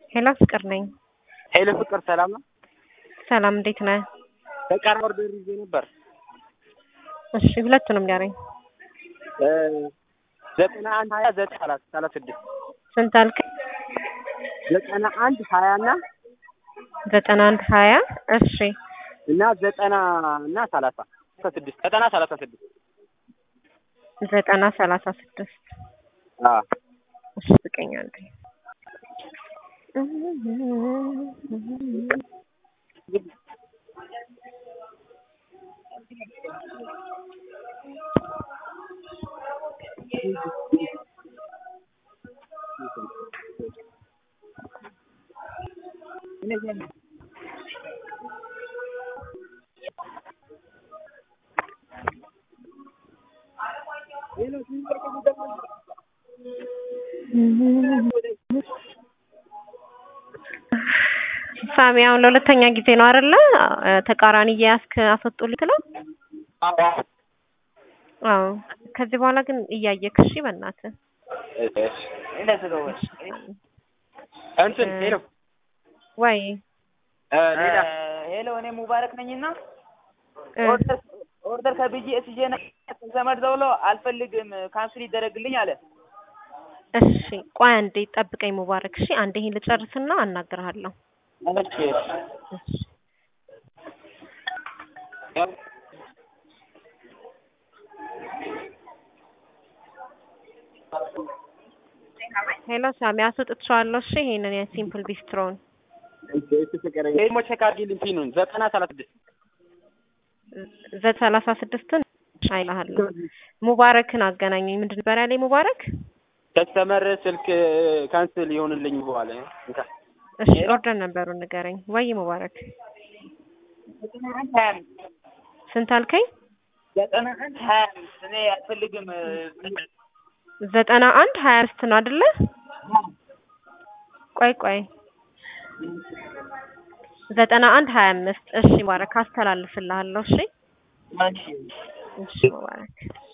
ሄሎ ፍቅር ነኝ። ሄሎ ፍቅር ሰላም ነው? ሰላም እንዴት ነህ? በቃ ኦርደር ይዤ ነበር። እሺ ሁለቱንም ንገረኝ። ዘጠና አንድ ሀያ ዘጠኝ ሰላሳ ሰላሳ ስድስት ስንት አልክ? ዘጠና አንድ ሀያ እና ዘጠና አንድ ሀያ እሺ እና ዘጠና እና ሰላሳ ስድስት ዘጠና ሰላሳ ስድስት ዘጠና ሰላሳ ስድስት አዎ እሺ ስቀኛለሁ። ሳሚ አሁን ለሁለተኛ ጊዜ ነው አይደለ? ተቃራኒ እየያዝክ አስወጡልኝ ትለው? አዎ። ከዚህ በኋላ ግን እያየክ እሺ፣ በእናትህ እንትን ሄሎ ወይ ሌላ ሄሎ እኔ ሙባረክ ነኝና እ ኦርደር ኦርደር ከብዬ እስዬ ዘመድ ደውሎ አልፈልግም ካንስል ይደረግልኝ አለ። እሺ ቆይ አንዴ ጠብቀኝ ሙባረክ። እሺ አንዴ ይሄን ልጨርስና አናግርሃለሁ። እሺ እሺ ሄሎ ሳሚ አስወጥቼዋለሁ። እሺ ይሄንን የሲምፕል ቢስትሮን ደግሞ ቼክ አድርጊልኝ ፒኑን ዘጠና ሰላሳ ስድስት ዘ ሰላሳ ስድስትን አይልሃለሁ። ሙባረክን አገናኘኝ። ምንድን ነበር ያለኝ ሙባረክ? ከስተመር ስልክ ካንስል ይሆንልኝ በኋላ እንካ እሺ ኦርደር ነበሩን ንገረኝ። ወይ ሙባረክ ዘጠና አንድ ሀያ አምስት ስንት አልከኝ? ዘጠና አንድ ሀያ አምስት እኔ አልፈልግም ዘጠና አንድ ሀያ አምስት ነው አይደለ? ቆይ ቆይ ዘጠና አንድ ሀያ አምስት እሺ ሙባረክ አስተላልፍልሃለሁ። እሺ እሺ እሺ ሙባረክ